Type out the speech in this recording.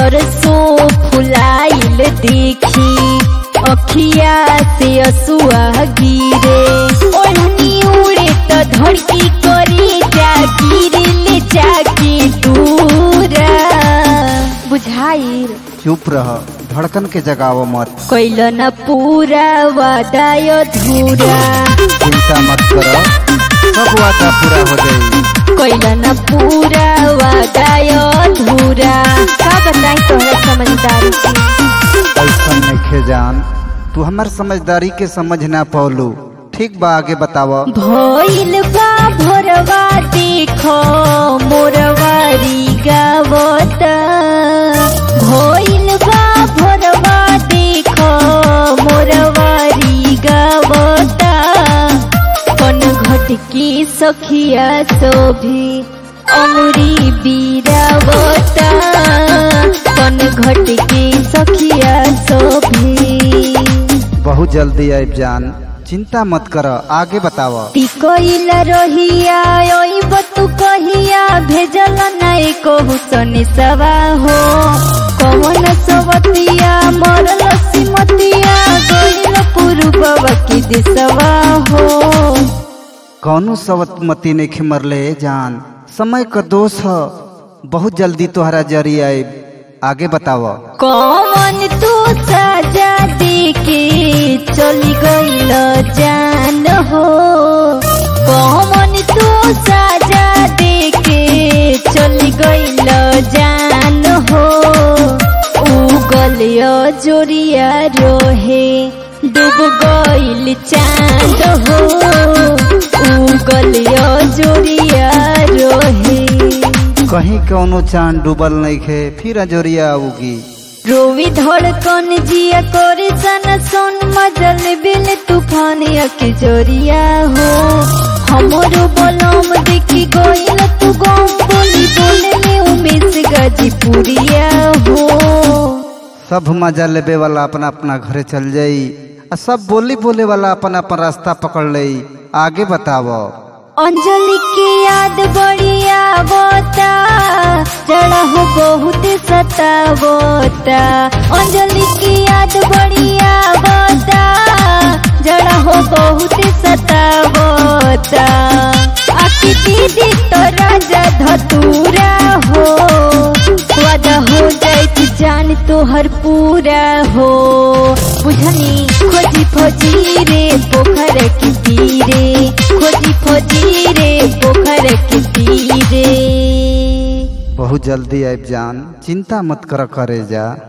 सरसों फुलाइल देखी अखिया से असुआ गिरे ओढ़नी उड़े तो धड़की करी जा गिरे ले जाके दूरा बुझाइल चुप रह धड़कन के जगाव मत कैल न पूरा वादाय धूरा चिंता मत कर सब वादा पूरा हो जाई कैल न पूरा वादाय धूरा का बताई तोहरा समझदारी के ऐसा नइखे जान तू हमार समझदारी के समझ ना पौलू ठीक बा आगे बताव भइल बा भोरवा देखो मोरवारी गावता भइल बा भोरवा देखो मोरवारी गावता कन घटकी सखिया शोभी अमरी बीरावता कन घटकी सखिया शोभी बहुत जल्दी आब जान चिंता मत कर आगे बताव टिकइल रहिया ओइब तू कहिया भेजल नाई कहू सनी सवा हो कवन सवतिया मरल सिमतिया गइल पुरुबवा की दिसवा हो कौनो सवतमती ने खिमरले जान समय का दोष ह बहुत जल्दी तोहरा जरी आब आगे बताव कवन तू सजा देके चली गइल जान हो कवन तू सजा देके चली गइल जान हो उगल जोरिया रोहे डूब गइल चांद हो उगल जोरिया रोहे कहीं कौनो चांद डूबल नहीं खे फिर अजोरिया उगी रोवी धड़कन जिया करे सन सोन मजल बिल तूफान के जोरिया हो हमरो बलम देखी गइल तू गम बोली बोले में उमेश गाजीपुरिया हो सब मजा लेबे वाला अपना अपना घरे चल जाई आ सब बोली बोले वाला अपना अपन रास्ता पकड़ लई आगे बताव अंजलि की याद बढ़िया बोता जड़ा हो बहुत सतावता अंजलि की याद बढ़िया बोता जड़ा हो बहुत सतावता आखी दीदी तो राजा धतूरा हो वादा हो जाए कि जान तोहर पूरा हो बुझनी खोजी खोजी रे पोखर के तीरे खोजी खोजी रे पोखर के तीरे बहुत जल्दी आब जान चिंता मत कर करे जा